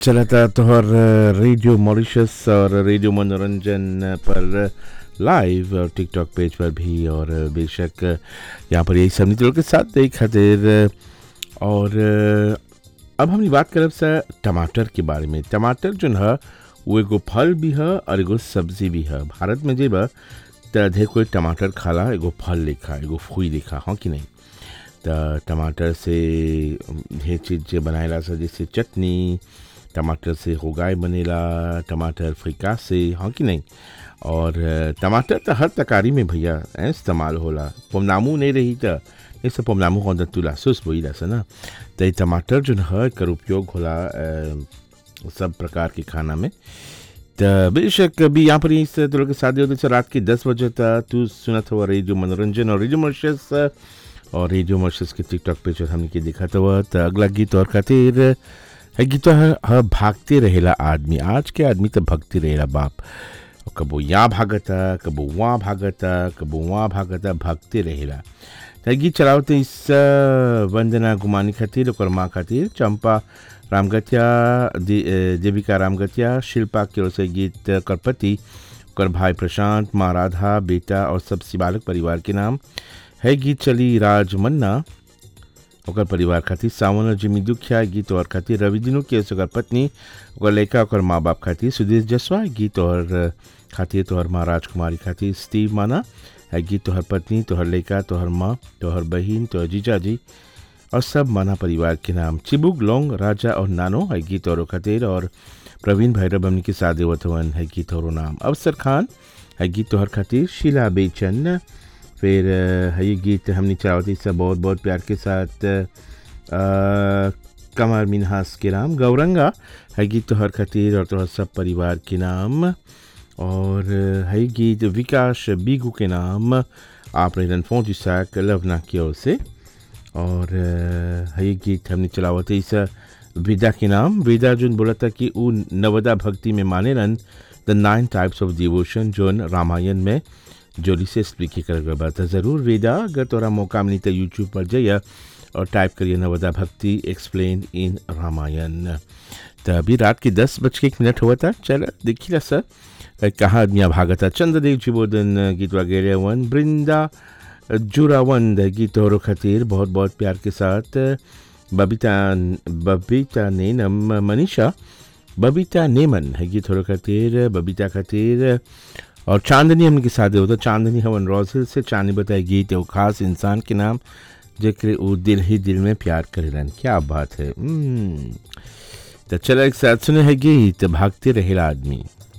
चला था तोहर रेडियो मॉरिशस और रेडियो मनोरंजन पर लाइव और टिकटॉक पेज पर भी और बेशक यहाँ पर यही सब नीति के साथ देख खातिर और अब हमने बात करब सा टमाटर के बारे में टमाटर जो है वो एगो फल भी है और एगो सब्जी भी है भारत में जेब त ढेर कोई टमाटर खाला एगो फल लेखा एगो फूई लेखा हाँ कि नहीं त टमाटर से ढेर चीज बनाएला सा जैसे चटनी टमाटर से होगाई बनेला टमाटर फ्रिका से हाँ कि नहीं और टमाटर तो हर तकारी में भैया इस्तेमाल होला पोमनामू नहीं रही तो जैसे पोमनामू हो तुला सुस बोई सा ना तो ये टमाटर जो है कर उपयोग होला सब प्रकार के खाना में तो बेशक अभी यहाँ पर इस तुला के शादी होते रात के दस बजे तक तू सुना था रेडियो मनोरंजन और रेडियो मर्शस और रेडियो मर्शस के टिकटॉक पे जो हमने के देखा था तो अगला गीत और खातिर है गीत है भागते रहेला आदमी आज के आदमी तो भगते रहेला बाप कबो यहाँ भागता कबो वहाँ भागता कबो वहाँ भागता भागते रहेला तो गीत चलावते इस वंदना गुमानी खातिर और माँ खातिर चंपा रामगतिया देविका रामगतिया शिल्पा की ओर से गीत करपति कर भाई प्रशांत माँ राधा बेटा और सब शिवालक परिवार के नाम है गीत चली राज मन्ना ओकर परिवार खातिर सावन और जिमी दुखिया गीत और खातिर रवि दिनू के ओकर पत्नी ओकर लड़का ओकर माँ बाप खातिर सुदेश जसवा गीत और खातिर तोहर माँ राजकुमारी खातिर स्टीव माना है गीत तोहर पत्नी तोहर लड़का तोहर माँ तोहर बहन तोहर जीजा जी और सब माना परिवार के नाम चिबुक लोंग राजा और नानो है गीत और खातिर और प्रवीण भैरव हमनी के सादे वतवन है गीत और नाम अवसर खान है गीत तोहर खातिर शीला बेचन फिर है ये गीत हमने चाहती सब बहुत बहुत प्यार के साथ कमर मिनहास के नाम गौरंगा है गीत तोहर खातिर और तोहर सब परिवार के नाम और है गीत विकास बीगू के नाम आप रहन फोन जिसाक लवना की ओर से और है ये गीत हमने चलावत इस विदा के नाम विदा जो बोला था कि वो नवदा भक्ति में माने रन the nine types of devotion जो रामायण में जोली से स्पीक कर गया था ज़रूर वेदा अगर तोरा मौका मिली तो यूट्यूब पर जाइए और टाइप करिए नवदा भक्ति एक्सप्लेन इन रामायण तो अभी रात के दस बज के एक मिनट हुआ था चल देखिए सर कहाँ आदमिया भागता चंद्रदेव जी बोधन गीत वगैरह वन वृंदा जुरावंद गीत और खातिर बहुत बहुत प्यार के साथ बबीता बबीता नेनम मनीषा बबीता नेमन है गीत और खातिर बबीता खातिर और चांदनी हमने के साथ होता चांदनी हवन रोजिल से चांदनी बताए गीत वो खास इंसान के नाम जेकर वो दिल ही दिल में प्यार करेलन क्या बात है तो चलो एक साथ सुने है गीत भागते रहेला आदमी